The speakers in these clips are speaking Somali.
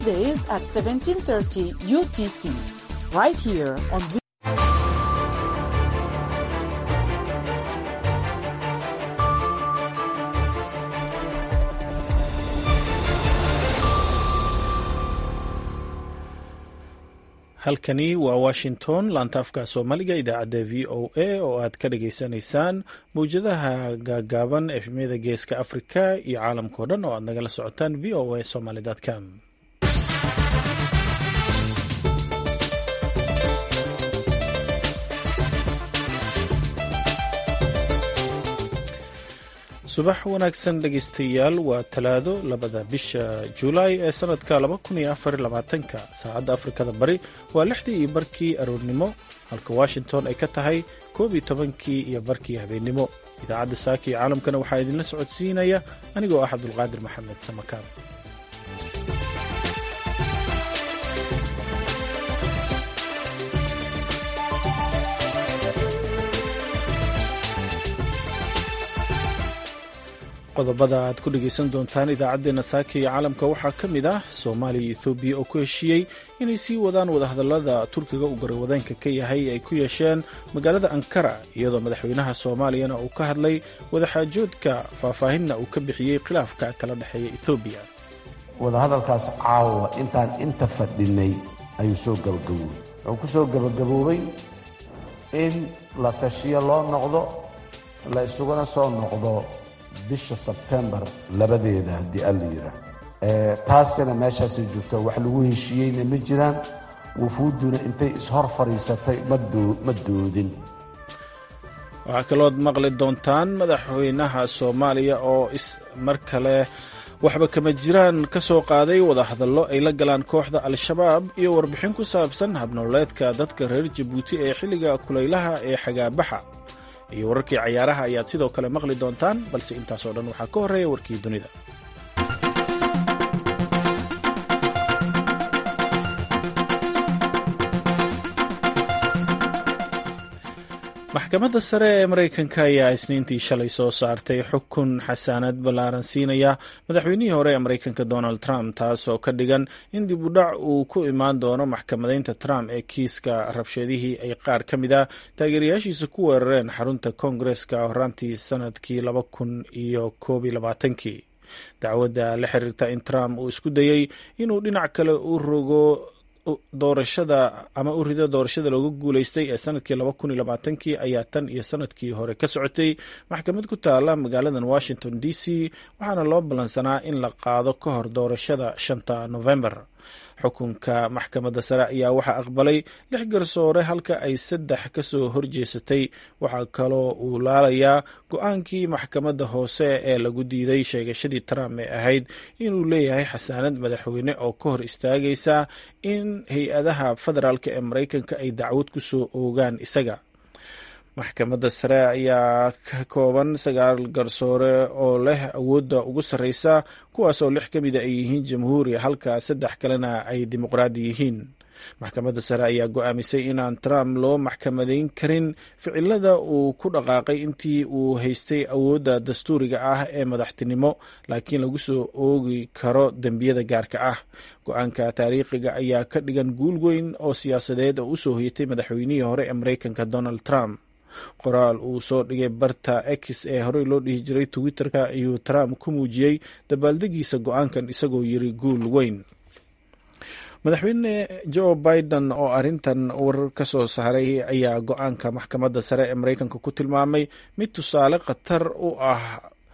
Days at 1730 UTC, right here on halkani waa washington laantaafka soomaaliga idaacadda v o a oo aad ka dhagaysanaysaan mawjadaha gaagaaban efmyada geeska afrika iyo caalamkao dhan oo aad nagala socotaan v o a somaly com subax wanaagsan dhegaystayaal waa talaado labada bisha julaay ee sanadka ka saacadda afrikada bari waa lixdii iyo barkii aroornimo halka washington ay ka tahay koob iyo tobankii iyo barkii habeennimo idaacadda saaka iyo caalamkana waxaa idinla socodsiinaya anigoo ah cabdulqaadir maxamed samakaab qodobada aad ku dhegaysan doontaan idaacaddeenna saaka iyo caalamka waxaa ka mid ah soomaaliya iyo ethoobiya oo ku heshiiyey inay sii wadaan wadahadallada turkiga uu garawadaanka ka yahay ay ku yeesheen magaalada ankara iyadoo madaxweynaha soomaaliyana uu ka hadlay wadaxaajoodka faahfaahinna uu ka bixiyey khilaafka kala dhexeeya ethoobiya wadahadalkaas caawa intaan inta fadhinay ayuu soo gabagaboobay wuxuu ku soo gabagaboobay in la tashiyo loo noqdo la isuguna soo noqdo bisha sebtembar labadeeda haddii alla yidhaah taasina meeshaasay joogto wax lagu heshiiyeyna ma jiraan wufuudduna intay ishor fadhiisatay ma doodin waxaa kalood maqli doontaan madaxweynaha soomaaliya oo mar kale waxba kama jiraan ka soo qaaday wadahadallo ay la galaan kooxda al-shabaab iyo warbixin ku saabsan habnololeedka dadka reer jabuuti ee xilliga kulaylaha ee xagaabaxa iyo wararkii cayaaraha ayaad sidoo kale maqli doontaan balse intaasoo dhan waxaa ka horreeya warkii dunida maxkamadda sare ee maraykanka ayaa isniintii shalay soo saartay xukun xasaanad ballaaran siinaya madaxweynihii hore ee maraykanka donald trump taas oo ka dhigan in dib u dhac uu ku imaan doono maxkamadaynta trump ee kiiska rabshadihii ay qaar ka mid a taageerayaashiisa ku weerareen xarunta koongareska horaantii sanadkii laba kun iyo koob iyo labaatankii dacwadda la xiriirta in trump uu isku dayey inuu dhinac kale u rogo doorashada ama u rido doorashada looga guuleystay ee sanadkii laba kun iyo labaatankii ayaa tan iyo sanadkii hore ka socotay maxkamad ku taala magaaladan washington d c waxaana loo ballansanaa in la qaado ka hor doorashada shanta november xukunka maxkamadda sare ayaa waxaa aqbalay lix garsoore halka ay saddex ka soo horjeesatay waxaa kaloo uu laalayaa go-aankii maxkamadda hoose ee lagu diiday sheegashadii trump ee ahayd inuu leeyahay xasaanad madaxweyne oo ka hor istaagaysa in hay-adaha federaalk ee maraykanka ay dacwad ku soo oogaan isaga maxkamadda sare ayaa ka kooban sagaal garsoore oo leh awoodda ugu sarreysa kuwaas oo lix ka mida ay yihiin jamhuuri halka saddex kalena ay dimuqraadi yihiin maxkamadda sare ayaa go-aamisay inaan trump loo maxkamadayn karin ficilada uu ku dhaqaaqay intii uu haystay awoodda dastuuriga ah ee madaxtinimo laakiin lagu soo oogi karo dembiyada gaarka ah go-aanka taariikhiga ayaa ka dhigan guul weyn oo siyaasadeed oo usoo hoyatay madaxweynihii hore ee maraykanka donald trump qoraal uu soo dhigay barta x ee horey loo dhihi jiray twitter-ka ayuu trump ku muujiyey dabaaldegiisa go-aankan isagoo yiri guul weyn madaxweyne joe biden oo arrintan warar ka soo saaray ayaa go-aanka maxkamadda sare ee maraykanka ku tilmaamay mid tusaale khatar u ah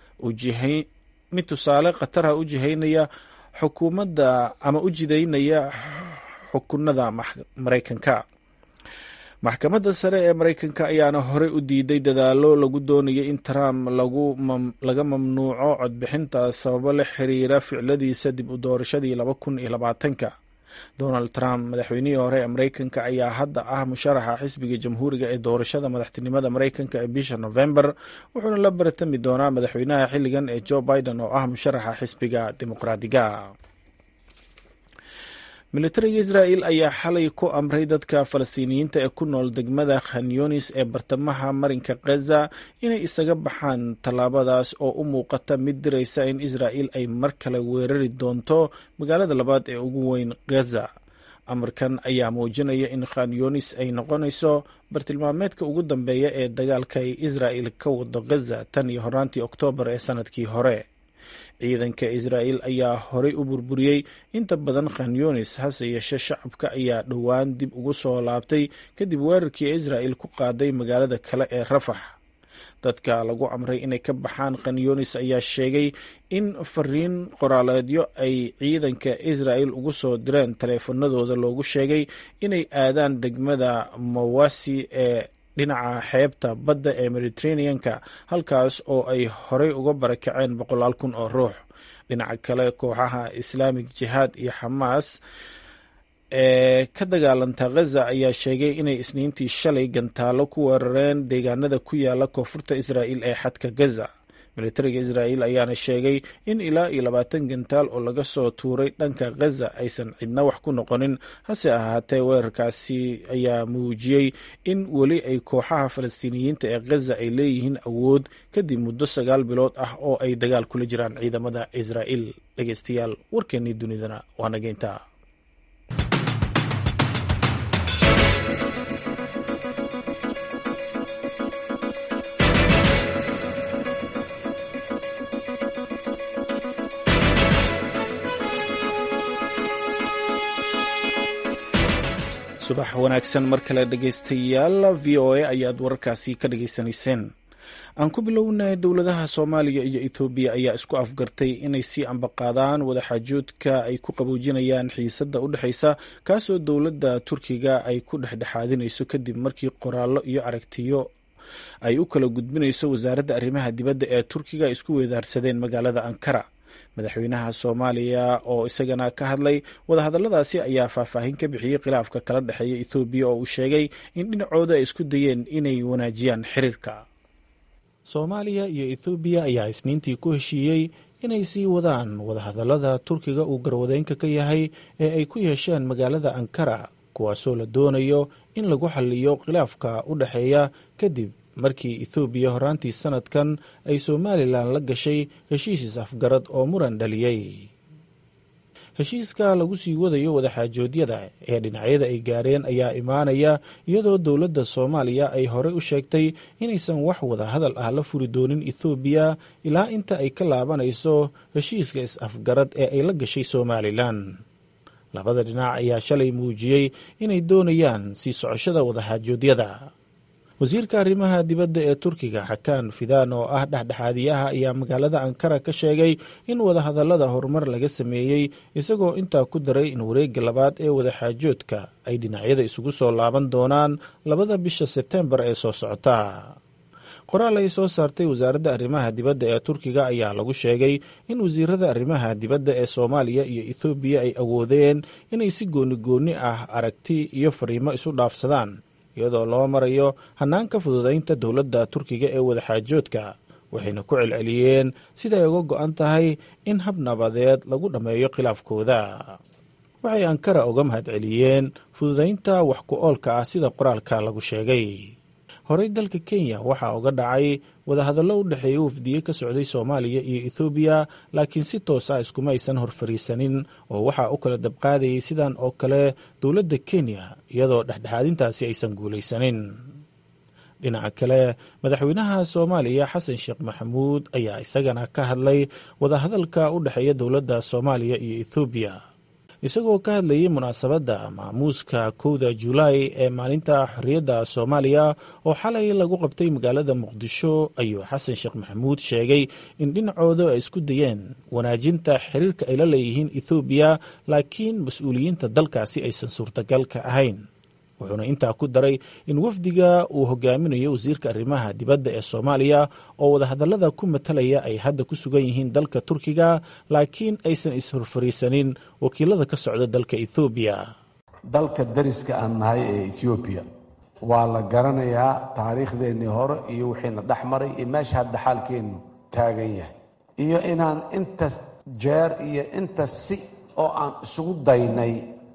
mid tusaale khatarha u jihaynaya xukuumadda ama u jidaynaya xukunada maraykanka maxkamadda sare ee maraykanka ayaana horey u diiday dadaalo lagu doonaya in trump laga mamnuuco codbixinta sababo la xiriira ficiladiisa dib u doorashadii laba kun iyo labaatanka donald trump madaxweynihii hore ee maraykanka ayaa hadda ah musharaxa xisbiga jamhuuriga ee doorashada madaxtinimada maraykanka ee bisha november wuxuuna la baratami doonaa madaxweynaha xilligan ee joe biden oo ah musharaxa xisbiga dimuqraadiga militariga israa'il ayaa xalay ku amray dadka falastiiniyiinta ee ku nool degmada khanyunis ee bartamaha marinka khaza inay isaga baxaan tallaabadaas oo u muuqata mid diraysa in israa'il ay mar kale weerari doonto magaalada labaad ee ugu weyn khaza amarkan ayaa muujinaya in khanyunis ay noqonayso bartilmaameedka ugu dambeeya ee dagaalka ay israa'il ka wado khaza tan iyo horaantii oktoobar ee sanadkii hore ciidanka israa'il ayaa horey u burburiyey inta badan khanyunis hase yeeshee shacabka ayaa dhowaan dib ugu soo laabtay kadib weerarkii israa'il ku qaaday magaalada kale ee rafax dadka lagu amray inay ka baxaan khanyunis ayaa sheegay in fariin qoraaleedyo ay ciidanka israa'il ugu soo direen taleefanadooda loogu sheegay inay aadaan degmada mawasi ee dhinaca xeebta badda ee mediterraneanka halkaas oo ay horey uga barakaceen boqolaal kun oo ruux dhinaca kale kooxaha islaamic jihaad iyo xamaas ee ka dagaalanta khaza ayaa sheegay inay isniintii shalay gantaalo ku weerareen deegaanada ku yaala koonfurta israa'il ee xadka gaza militariga israa'il ayaana sheegay in ilaa iyo labaatan gantaal oo laga soo tuuray dhanka khaza aysan cidna wax ku noqonin hase ahaatee weerarkaasi ayaa muujiyey in weli ay kooxaha falastiiniyiinta ee khaza ay leeyihiin awood kadib muddo sagaal bilood ah oo ay dagaal kula jiraan ciidamada israa'il dhegeystayaal warkeennii dunidana waa nageynta subax wanaagsan mar kale dhegeystayaal v o a ayaad wararkaasi ka dhageysanayseen aan ku bilownay dowladaha soomaaliya iyo ethoobiya ayaa isku afgartay inay sii ambaqaadaan wadaxaajoodka ay ku qaboojinayaan xiisadda u dhexeysa kaasoo dowladda turkiga ay ku dhexdhexaadinayso kadib markii qoraallo iyo aragtiyo ay u kala gudbinayso wasaaradda arrimaha dibadda ee turkiga ay isku weedaarsadeen magaalada ankara madaxweynaha soomaaliya oo isagana ka hadlay wadahadalladaasi ayaa faahfaahin ka bixiyey khilaafka kala dhexeeya ethoobiya oo uu sheegay in dhinacooda ay isku dayeen inay wanaajiyaan xiriirka soomaaliya iyo ethoobiya ayaa isniintii ku heshiiyey inay sii wadaan wadahadallada turkiga uu garwadeynka ka yahay ee ay ku yeesheen magaalada ankara kuwaasoo la doonayo in lagu xalliyo khilaafka u dhexeeya kadib markii ethoobiya horaantii sanadkan ay somalilan la gashay heshiis is-afgarad oo muran dhaliyey heshiiska lagu sii wadayo wadaxaajoodyada ee dhinacyada ay gaareen ayaa imaanaya iyadoo dowladda soomaaliya ay horey u sheegtay inaysan wax wada hadal ah la furi doonin ethoobiya ilaa inta ay ka laabanayso heshiiska is-afgarad ee ay la gashay somalilan labada dhinac ayaa shalay muujiyey inay doonayaan sii socoshada wadaxaajoodyada wasiirka arrimaha dibadda ee turkiga xakaan fidaan oo ah dhexdhexaadiyaha ayaa magaalada ankara ka sheegay in wadahadallada horumar laga sameeyey isagoo intaa ku daray in wareegga labaad ee wadaxaajoodka ay dhinacyada isugu soo laaban doonaan labada bisha sebtembar ee soo socota qoraal ay soo saartay wasaaradda arrimaha dibadda ee turkiga ayaa lagu sheegay in wasiirada arrimaha dibadda ee soomaaliya iyo ethoobiya ay awoodeen inay si gooni-gooni ah aragti iyo fariimo isu dhaafsadaan iyadoo loo marayo hanaanka fududaynta dowladda turkiga ee wadaxaajoodka waxayna ku celceliyeen siday uga go-an tahay in hab nabadeed lagu dhammeeyo khilaafkooda waxay ankara uga mahadceliyeen fududaynta wax ku oolka ah sida qoraalka lagu sheegay horey dalka kenya waxaa uga dhacay wadahadallo u dhexeeya wafdiye ka socday soomaaliya iyo ethoobiya laakiin si toos ah iskuma aysan horfariisanin oo waxaa u kala dabqaadayay sidan oo kale dowladda kenya iyadoo dhexdhexaadintaasi aysan guulaysanin dhinaca kale madaxweynaha soomaaliya xasan sheekh maxamuud ayaa isagana ka hadlay wadahadalka u dhexeeya dowladda soomaaliya iyo ethoobiya isagoo ka hadlayay munaasabadda maamuuska kowda julaay ee maalinta xorriyadda soomaaliya oo xalay lagu qabtay magaalada muqdisho ayuu xasan sheekh maxamuud sheegay in dhinacooda ay isku dayeen wanaajinta xiriirka ay la leeyihiin ethoobiya laakiin mas-uuliyiinta dalkaasi aysan suurtagal ka ahayn wuxuuna intaa ku daray in wafdiga uu hogaaminayo wasiirka arrimaha dibadda ee soomaaliya oo wadahadallada ku matalaya ay hadda ku sugan yihiin dalka turkiga laakiin aysan is-horfariisanin wakiilada ka socda dalka ethoobiya dalka dariska aan nahay ee ethoobiya waa la garanayaa taariikhdeennii hore iyo wixiina dhex maray iyo meesha hadda xaalkeennu taagan yahay iyo inaan inta jeer iyo inta si oo aan isugu daynay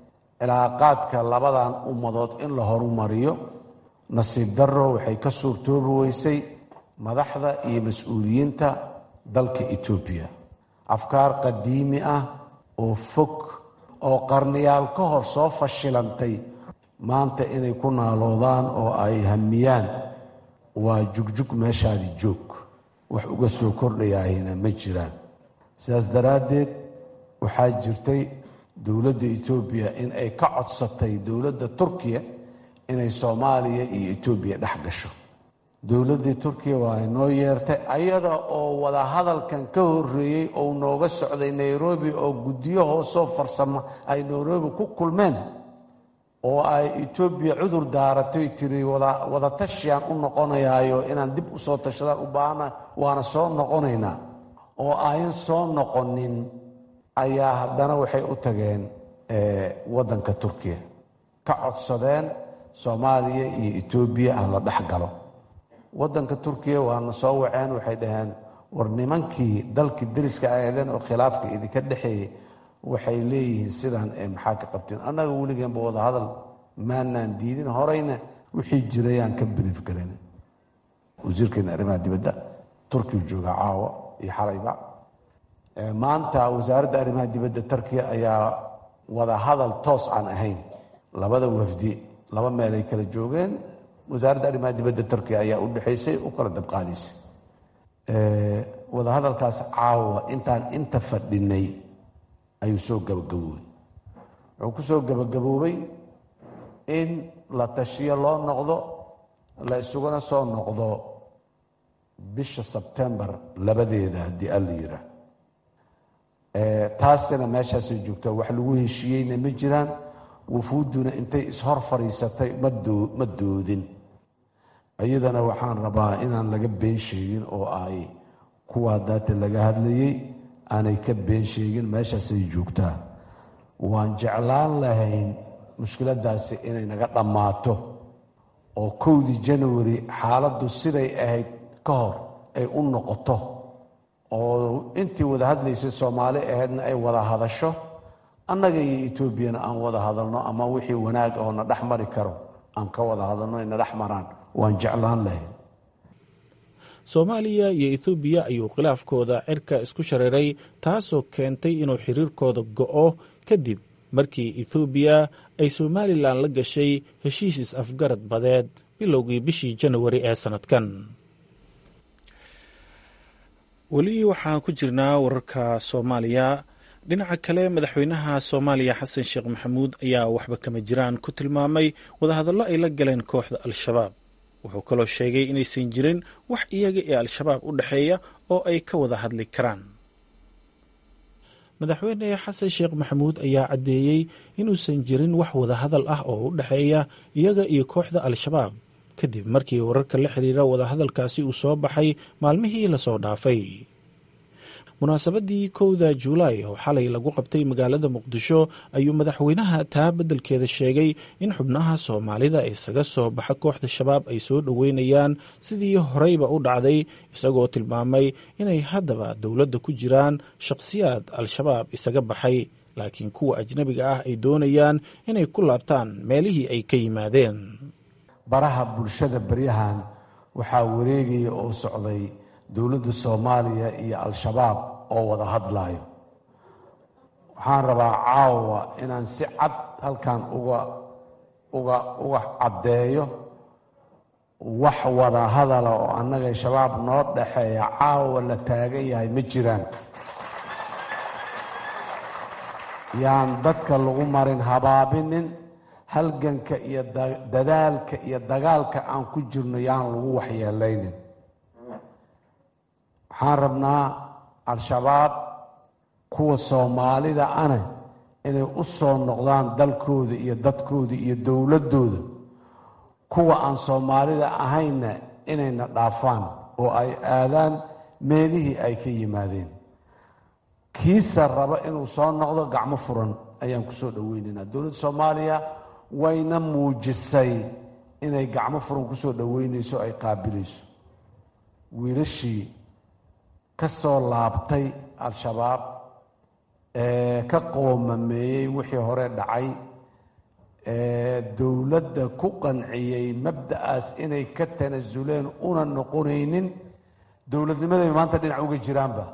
cilaaqaadka labadan ummadood in la horumariyo nasiib darro waxay ka suurtoobi weysay madaxda iyo mas-uuliyiinta dalka etoobiya afkaar qadiimi ah oo fog oo qarniyaal ka hor soo fashilantay maanta inay ku naaloodaan oo ay hamiyaan waa jugjug meeshaadi joog wax uga soo kordhayaahina ma jiraan sidaas daraaddeed waxaa jirtay dowladda etoobiya in ay ka codsatay dowladda turkiya inay soomaaliya iyo etoobiya dhex gasho dowladdii turkiya waa inoo yeertay ayada oo wadahadalkan ka horreeyey ou nooga socday nairobi oo guddiyo hoosoo farsamo ay nairobi ku kulmeen oo ay etoobiya cudur daaratay tiri wada tashiyaan u noqonayaayo inaan dib u soo tashadaan u baahana waana soo noqonaynaa oo ayan soo noqonin ayaa haddana waxay u tageen waddanka turkiya ka codsadeen soomaaliya iyo etoobiya ah la dhex galo waddanka turkiya waana soo waceen waxay dhaheen war nimankii dalkii deriska aheedeen oo khilaafka idinka dhexeeyey waxay leeyihiin sidaan ee maxaa ka qabteen annaga weligeenba wadahadal maanaan diidin horeyna wixii jirayaan ka brief garan wasiirkeena arrimaha dibadda turkiya jooga caawa iyo xalayba maanta wasaaradda arrimaha dibadda turkiya ayaa wadahadal toos aan ahayn labada wafdi laba meel ay kala joogeen wasaaradda arrimaha dibadda turkiya ayaa u dhexaysay u kala dabqaadaysay wadahadalkaas caawa intaan inta fadhinay ayuu soo gabagaboobay wuxuu ku soo gabagaboobay in la tashiyo loo noqdo la isuguna soo noqdo bisha sebtembar labadeeda haddii alla yiraa taasina meeshaasay joogtaa wax lagu heshiiyeyna ma jiraan wufuudduna intay ishor fadhiisatay ma doodin iyadana waxaan rabaa inaan laga been sheegin oo ay kuwaa daata laga hadlayey aanay ka been sheegin meeshaasay joogtaa waan jeclaan lahayn mushkiladaasi inay naga dhammaato oo kowdii janawari xaaladdu siday ahayd ka hor ay u noqoto oo intii wada hadlaysay soomaali ahaydna ay wada hadasho annaga iyo etoobiyana aan wada hadalno ama wixii wanaag oo na dhex mari karo aan ka wada hadalno ay na dhex maraan waan jeclaan lahayn soomaaliya iyo ethoobiya ayuu khilaafkooda cirka isku shareeray taasoo keentay inuu xiriirkooda go'o kadib markii ethoobiya ay somalilan la gashay heshiis is-afgarad badeed bilowgii bishii janawari ee sannadkan weli waxaan ku jirnaa wararka soomaaliya dhinaca kale madaxweynaha soomaaliya xasan sheekh maxamuud ayaa waxba kama jiraan ku tilmaamay wadahadallo ay la galeen kooxda al-shabaab wuxuu kaloo sheegay inaysan jirin wax iyaga ee al-shabaab u dhexeeya oo ay ka wada hadli karaan madaxweyne xasan sheekh maxamuud ayaa caddeeyey inuusan jirin wax wadahadal ah oo u dhexeeya iyaga iyo kooxda al-shabaab kadib markii wararka la xiriira wadahadalkaasi uu soo baxay maalmihii lasoo dhaafay munaasabadii kowda juulaay oo xalay lagu qabtay magaalada muqdisho ayuu madaxweynaha taa beddelkeeda sheegay in xubnaha soomaalida isaga soo baxa kooxda shabaab ay soo dhoweynayaan sidii horeyba u dhacday isagoo tilmaamay inay haddaba dowladda ku jiraan shaqhsiyaad al-shabaab isaga baxay laakiin kuwa ajnabiga ah ay doonayaan inay ku laabtaan meelihii ay ka yimaadeen baraha bulshada baryahan waxaa wareegaya oo socday dowladda soomaaliya iyo al-shabaab oo wada hadlaayo waxaan rabaa caawa inaan si cad halkan uga uga uga caddeeyo wax wada hadala oo annaga shabaab noo dhaxeeya caawa la taagan yahay ma jiraan yaan dadka lagu marin habaabinin halganka iyo dadaalka iyo dagaalka aan ku jirno yaan lagu waxyeelaynin waxaan rabnaa al-shabaab kuwa soomaalida ana inay u soo noqdaan dalkooda iyo dadkooda iyo dowladdooda kuwa aan soomaalida ahaynna inayna dhaafaan oo ay aadaan meelihii ay ka yimaadeen kiisa raba inuu soo noqdo gacmo furan ayaan ku soo dhoweynaynaa dowladda soomaaliya wayna muujisay inay gacmo furan ku soo dhoweynayso ay qaabilayso wiilashii ka soo laabtay al-shabaab ee ka qoomameeyey wixii hore dhacay dowladda ku qanciyey mabda'aas inay ka tanasuleen una noqonaynin dowladnimaday maanta dhinac uga jiraanba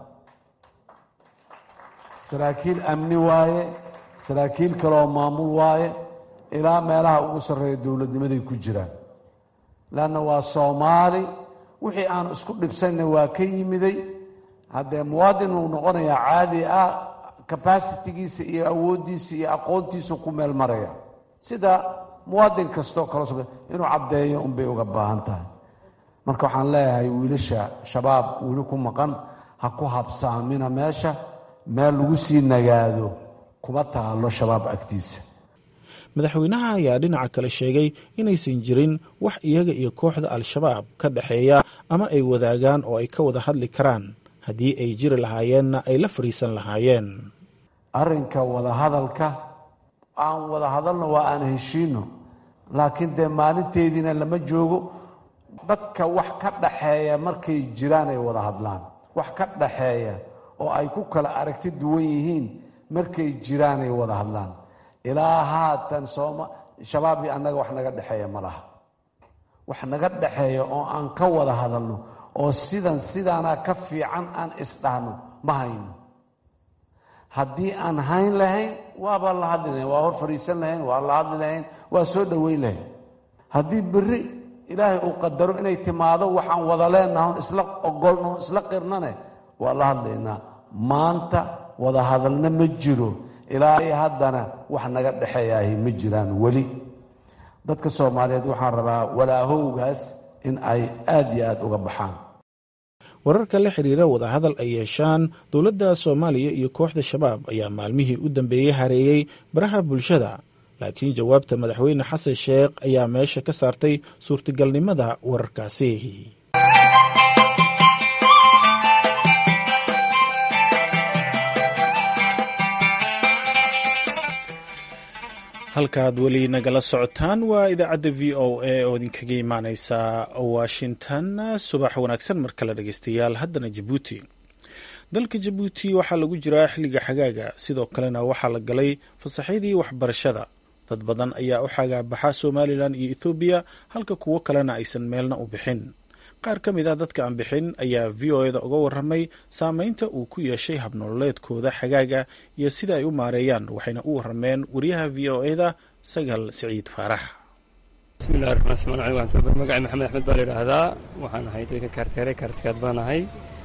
saraakiil amni waaye saraakiil kaleoo maamul waaye ilaa meelaha ugu sarreeya dowladnimaday ku jiraan leanna waa soomaali wixii aanu isku dhibsanna waa ka yimiday haddee muwaadin uu noqonayaa caadi ah capacitigiisa iyo awooddiisa iyo aqoontiisa ku meel maraya sida muwaadin kastoo kale so inuu caddeeyo unbay uga baahan tahay marka waxaan leeyahay wiilasha shabaab weli ku maqan ha ku habsaamina meesha meel lagu sii nagaado kuma taalo shabaab agtiisa madaxweynaha ayaa dhinaca kale sheegay inaysan jirin wax iyaga iyo kooxda al-shabaab ka dhexeeya ama ay wadaagaan oo ay ka wada hadli karaan haddii ay jiri lahaayeenna ay la fariisan lahaayeen arrinka wadahadalka aan wada hadalno waa aan heshiino laakiin dee maalinteediina lama joogo dadka wax ka dhaxeeya markay jiraan ay wada hadlaan wax ka dhaxeeya oo ay ku kala aragti duwan yihiin markay jiraan ay wada hadlaan ilaa haatan sooma shabaab iyo annaga wax naga dhexeeya ma laha wax naga dhexeeya oo aan ka wada hadalno oo sidan sidaana ka fiican aan isdhahno ma hayno haddii aan hayn lahayn waabaa la hadli lahayn waa hor fadhiisan lahayn waa la hadli lahayn waa soo dhoweyn lahayn haddii berri ilaahay uu qadaro inay timaado waxaan wada leenaha on isla ogolno on isla qirnane waa la hadlaynaa maanta wada hadalna ma jiro ilaa haddana wax naga dhexeeyaahi ma jiraan weli dadka soomaaliyeed waxaan rabaa walaahowgaas in ay aad iyo aad uga baxaan wararka la xiriira wadahadal ay yeeshaan dowladda soomaaliya iyo kooxda shabaab ayaa maalmihii u dambeeyey hareeyey baraha bulshada laakiin jawaabta madaxweyne xasan sheekh ayaa meesha ka saartay suurtagalnimada wararkaasi halkaad weli nagala socotaan waa idaacadda v o a oo idinkaga imaaneysa washington subax wanaagsan mar kale dhegeystayaal haddana jabuuti dalka jabuuti waxaa lagu jiraa xilliga xagaaga sidoo kalena waxaa la galay fasaxyadii waxbarashada dad badan ayaa u xagaabaxa somalilan iyo ethoobiya halka kuwo kalena aysan meelna u bixin qaar ka mid ah dadka aan bixin ayaa v o eda uga waramay saameynta uu ku yeeshay habnololeedkooda xagaaga iyo sida ay u maareeyaan waxayna u warameen wariyaha v o eda sagal siciid faarax bismillahi raxmaan smaan aleykum magacay maxamed axmed baa la yidhaahdaa waxaan ahay dadka kaarteere kaartikaad baan ahay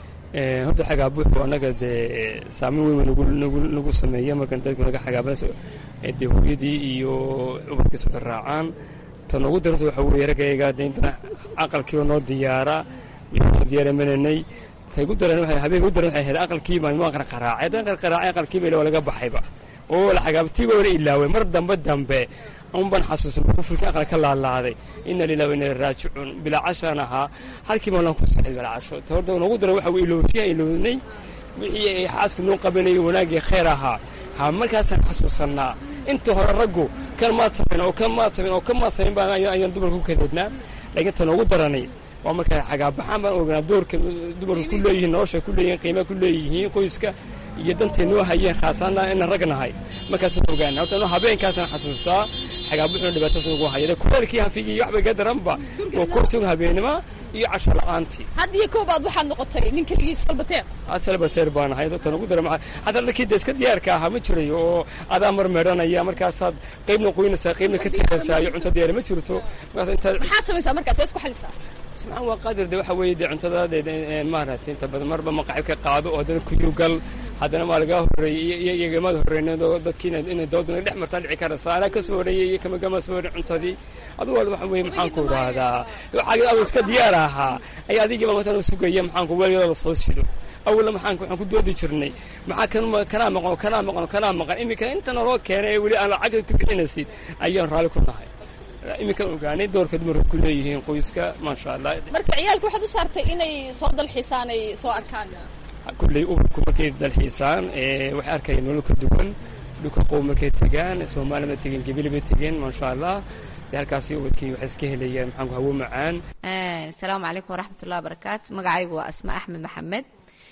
horta xagaabuuxu annaga dee saameyn weyn nagu sameeya markan dadku naga xagaabana dee hooyadii iyo ubadkiisa wada raacaan ta noogu daranta waxa weeye raggayga dee intana aqalkiiba noo diyaara noo diyaaramananay tay gu daran waxay habeenka u daran waxay ahayd aqalkii baan noo aqal qaraacay haddana aqal qaraacay aqalkiiba ila waa laga baxayba oo la xagaabtiiba wala ilaaway mar dambe dambe un baan xasuusan kufurkii aqal ka laalaaday ina lilah wa ina raajicuun bilaa cashaan ahaa halkiiba lan ku saxay bilaa casho ta horta noogu daran waxa weye ilowshiya ilownay wixii ay xaasku noo qabanayay wanaagii khayr ahaa ha markaasaan xasuusannaa inta hore raggu kan maad samayn oo kan maad samayn oo kan maad samayn baan ayaan dumarka ku kadeednaa laakiin ta noogu daranay waa markaa xagaabaxaan baan ognaa doorka dumarka ku leeyihiin nolosha ku leeyihiin qiimaa ku leeyihiin qoyska iyo dantay noo hayeen khaasaana inaan ragnahay markaasaan ogaana horta no habeenkaasaan xasuustaa xagaabuxuna dhibaatadaas ugu hayada kuleelkii hanfigii waxba iga daranba waa koortoog habeenima iyo casho la-aantii had iyo koobaad waxaad noqotay nin keligiis salbateer salbateer baan ahay tan ugu dara hadda dharkii de iska diyaarka ahaa ma jirayo oo adaa marmeeranaya markaasaad qaybna qoynaysaa qaybna ka tegaysaa iyo cunto diyaar ma jirto maxaad samaysaa markaas waa isku xalisaa subxaan waa qaadir de waxa weeye de cuntada maaragtay inta badan marba maqaxib ka qaado oo haddana kuyugal haddana maa lagaa horreeyey iyagamaad horreynado dadkiina inay dooduna dhex martaa dhici karaysa anaa ka soo horreeyey iyo kamagama soo horrey cuntadii adugu waxa weeye maxaan ku idhaahdaa waxaa adu iska diyaar ahaa ay adigiiba matan u sugaya maxaan ku weligada la soo sido awalna maxaan waxaan ku doodi jirnay maxaa kan kanaa maqan kanaa maqan kanaa maqan iminka inta naloo keenay ee weli aan lacagta ku bixinaysid ayaan raalli ku nahay iminkan ogaanay doorka dumarka ku leeyihiin qoyska maasha allah marka ciyaalka waxaad u saartay inay soo dalxiisaan ay soo arkaan kulley ubadku markay dalxiisaan waxay arkayaan nolol ka duwan dhulka qow markay tegaan soomaaliya ma tegeen gebili bay tegeen maasha allah dee halkaasi ubadkii waxay iska helayaan maxaan ku hawo macaan asalaamu calaykum waraxmatullahi wabarakaatu magacaygu waa asma axmed maxamed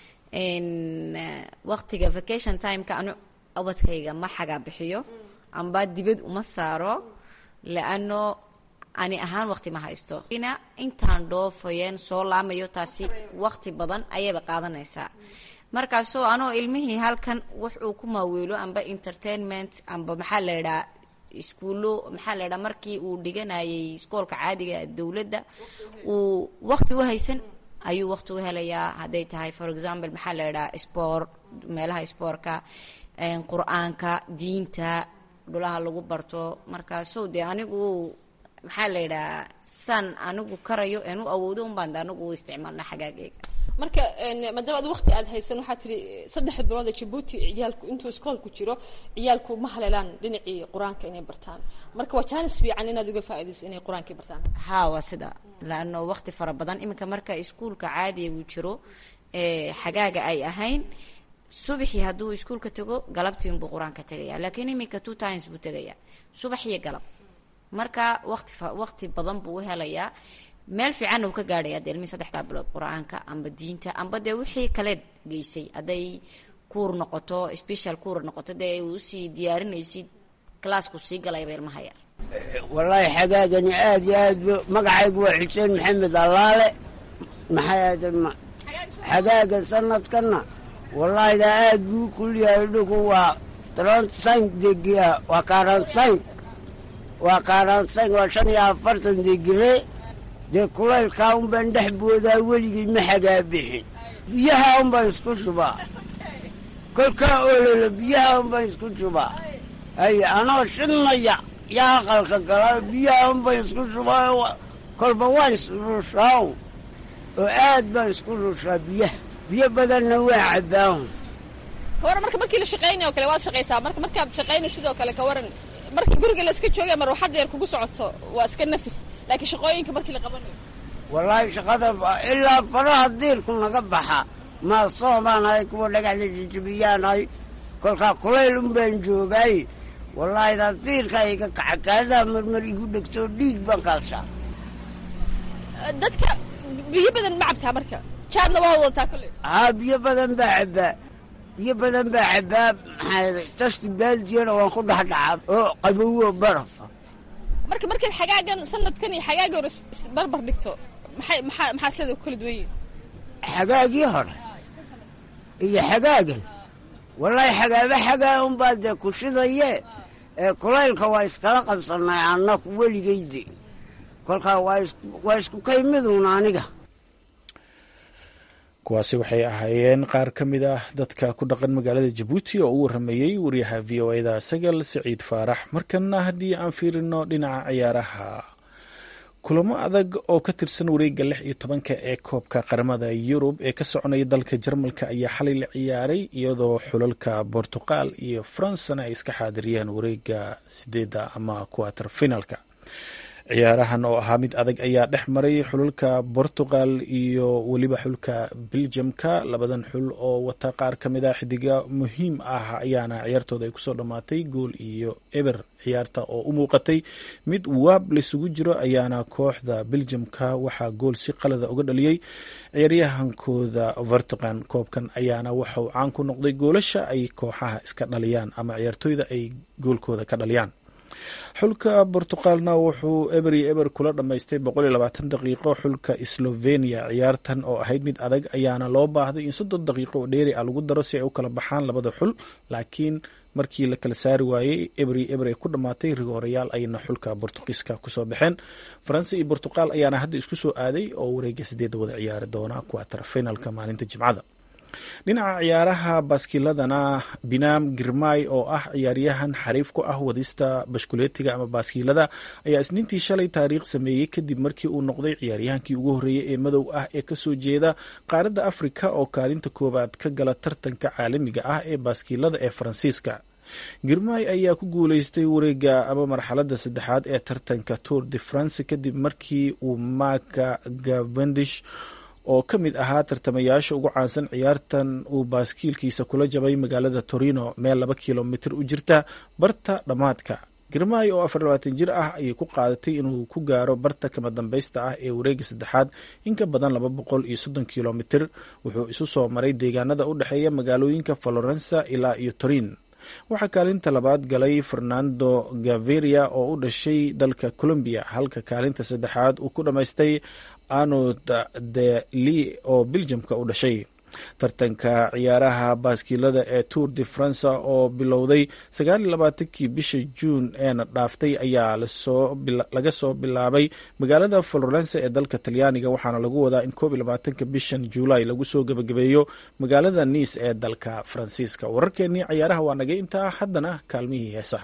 waqtiga vacation timeka anu ubadkayga ma xagaa bixiyo amba dibad uma saaro laano ani ahaan waqti ma haysto ina intaan dhoofayeen soo laamayo taasi waqti badan ayayba qaadanaysaa markaasoo anoo ilmihii halkan wax uu ku maaweelo amba entertainment amba maxaa la idhaha iskuullo maxaa la idhaha markii uu dhiganayay iskoolka caadiga dowladda uu waqti u haysan ayuu waqti u helayaa hadday tahay for example maxaa la idhaha sport meelaha spoortka qur-aanka diinta dhulaha lagu barto markaasoo dee anigu maxaa la yidhaha saan anigu karayo een u awoodo unbaan anigu u isticmaalna xagaageyga marka maadaama ad waqti aad haysan waxaa tiri saddex bilood ee jabuuti ciyaalku intuu iskoolku jiro ciyaalku ma haleelaan dhinacii qur-aanka inay bartaan marka waa jaanis fiican inaad uga faaidayso inay qur-aankii bartaan haa waa sida laano waqti fara badan iminka marka iskuulka caadiga uu jiro ee xagaaga ay ahayn subaxii hadduu iskuulka tago galabtii unbuu qur-aanka tegaya laakiin iminka two times buu tegaya subax iyo galab marka waqti waqti badan buu u helayaa meel fiicanna uu ka gaadhaya dee ilmihii saddexdaa bilood qur-aanka amba diinta amba dee wixii kaleed geysay hadday kuur noqoto special kuur noqoto dee usii diyaarinaysid claasku sii galayba ilmaha yar wallaahi xagaagani aada iyo aad bu magacaygu waa xuseen maxamed allaale maxay xagaaga sanadkanna wallaahida aad buu kulyahay dhugu waa trantsank degia waa karansank waa karansank waa shan iyo afartan degire dee kulaylkaa un baan dhex boodaa weligii ma xagaa bixin biyaha un baan isku shubaa kolkaa ololo biyaha un baan isku shubaa ay anoo shidnaya yaa aqalka galaa biyaha un baan isku shubaa kolba waan isrushaa oo aad baan isku rushaa biyaha biyo badanna waa cabbaahu kawaran marka markii la shaqaynay o kale waad shaqaysaa marka markaad shaqaynay sidoo kale kawaran markii guriga la iska joogay ama ruuxadda yar kugu socoto waa iska nafis laakiin shaqooyinka markii la qabanayo wallaahi shaqada ilaa faraha diirku naga baxa maasoo baan ahay kuwa dhagaxda jijibiyaan kolkaa kulayl un baan joogaay wallaahi daa diirka iga kaca kaadaa marmar igu dhegtoo dhiig baan kaalshaa dadka biyo badan ma cabtaa marka jaadna waa wadataa kolley haa biyo badan baa cabbaa biyo badan baa cabbaa maxaa tasti baaldiyana waan ku dhexdhacaa oo qabowo barafa marka markaad xagaagan sanadkan iyo xagaagii hore barbar dhigto maxay maxaa maxaa isleeda ku kala duwan yihin xagaagii hore iyo xagaagan wallaahi xagaaba xagaa unbaa dee ku shidaye ee kulaylka waa iskala qabsanay annaku weligayde kolkaa waa isku kaymiduun aniga kuwaasi waxay ahaayeen qaar ka mid ah dadka ku dhaqan magaalada jabuuti oo u waramayey wariyaha v o eda sagal siciid faarax markana haddii aan fiirino dhinaca ciyaaraha kulamo adag oo ka tirsan wareegga lix iyo tobanka ee koobka qaramada yurub ee ka soconaya dalka jarmalka ayaa xalay la ciyaaray iyadoo xulalka bortuqal iyo faransana ay iska xaadiriyeen wareegga sideedda ama quater finalka ciyaarahan oo ahaa mid adag ayaa dhex maray xululka portugal iyo weliba xulka beljamka labadan xul oo wata qaar ka mid a xidiga muhiim ah ayaana ciyaartooda ay kusoo dhammaatay gool iyo eber ciyaarta oo u muuqatay mid waab laysugu jiro ayaana kooxda beljamka waxaa gool si qalada uga dhaliyey ciyaaryahankooda portugal koobkan ayaana waxauu caan ku noqday goolasha ay kooxaha iska dhaliyaan ama ciyaartooyda ay goolkooda ka dhaliyaan xulka bortuqalna wuxuu eber iyo eber kula dhammaystay boqol iyo labaatan daqiiqo xulka slovenia ciyaartan oo ahayd mid adag ayaana loo baahday in soddon daqiiqo oo dheeri ah lagu daro si ay u kala baxaan labada xul laakiin markii la kala saari waayey eber iyo eber ay ku dhammaatay rigoorayaal ayna xulka bortugiiska kusoo baxeen faransa iyo bortuqal ayaana hadda isku soo aaday oo wareega sideedda wada ciyaari doona quater finalka maalinta jimcada dhinaca ciyaaraha baaskiiladana binaam girmay oo ah ciyaaryahan xariif ku ah wadista bashkuleetiga ama baaskiilada ayaa isniintii shalay taariikh sameeyey kadib markii uu noqday ciyaaryahankii ugu horreeyey ee madow ah ee kasoo jeeda qaaradda afrika oo kaalinta koowaad ka gala tartanka caalamiga ah ee baaskiilada ee faransiiska girmay ayaa ku guuleystay wareega ama marxaladda saddexaad ee tartanka tour de france kadib markii uu maka gavendish oo ka mid ahaa tartamayaasha ugu caansan ciyaartan uu baaskiilkiisa kula jabay magaalada torino meel laba kilomitir u jirta barta dhammaadka girmay oo afar labaatan jir ah ayay ku qaadatay inuu ku gaaro barta kama dambaysta ah ee wareega saddexaad in ka badan laba boqol iyo soddon kilomitir wuxuu isu soo maray deegaanada u dhexeeya magaalooyinka florensa ilaa iyo torin waxaa kaalinta labaad galay fernando gaviria oo u dhashay dalka colombiya halka kaalinta saddexaad uu ku dhammaystay anod de li oo biljamka u dhashay tartanka ciyaaraha baaskiilada ee tour de france oo bilowday sagaaliyolabaatankii bisha juun eena dhaaftay ayaa laga soo bilaabay magaalada florence ee dalka talyaaniga waxaana lagu wadaa in koob iyo labaatanka bishan juulaay lagu soo gebagabeeyo magaalada nice ee dalka faransiiska wararkeenii ciyaaraha waa nagay intaa haddana kaalmihii heesaha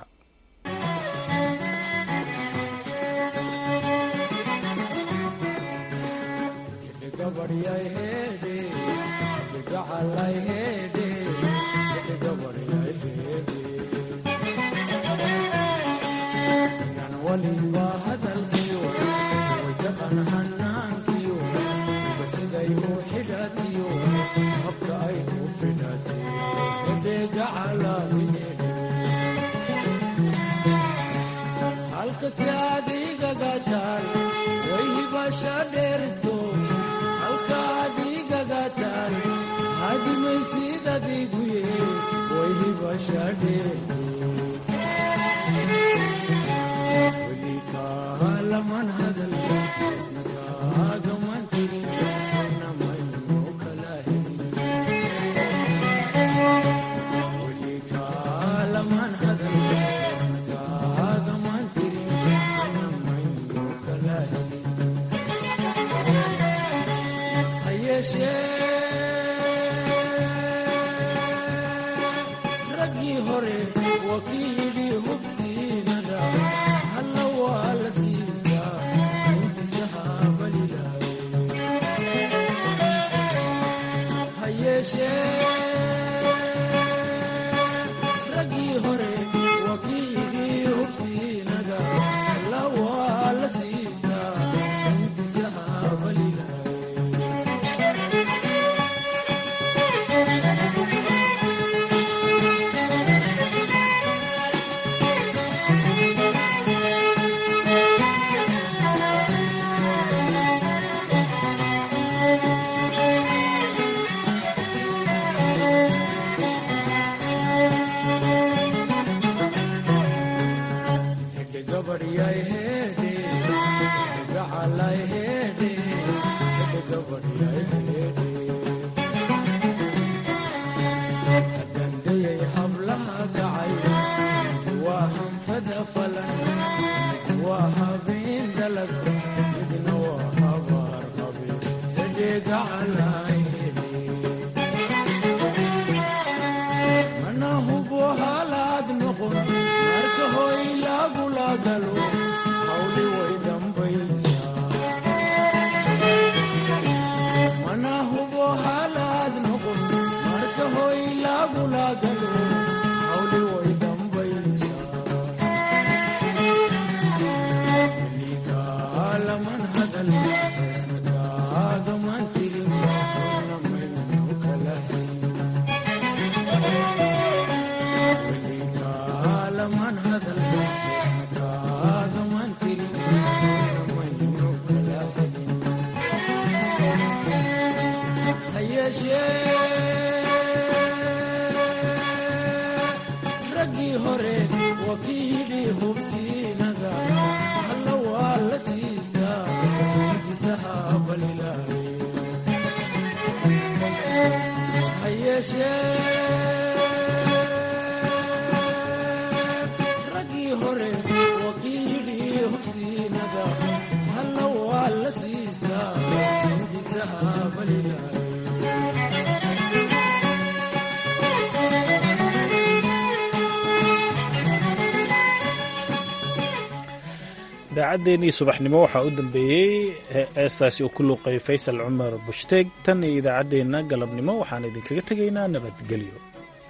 idaacaddeenii subaxnimo waxaa u dambeeyey heestaasi uu ku luuqay faysal cumar bushdeeg tan iyo idaacaddeenna galabnimo waxaan idinkaga tegaynaa nabadgelyo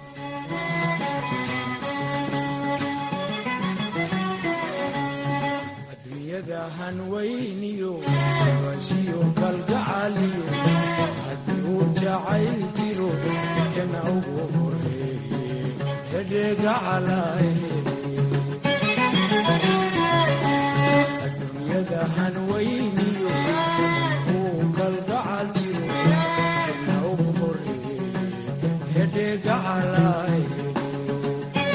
aduunyada hanweyniyo abashiyo kalgacaliyo haddii uu jacayl jiro kana ugu horeeye hedheegacalahe hanweyniyo uu kalgacal jiro kana ugu horeeye hedheegacalahe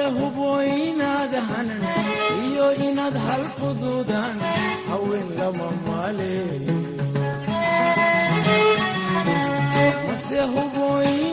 hubo inaad hanan iyo inaad hal fududan haween lama maale mase hubo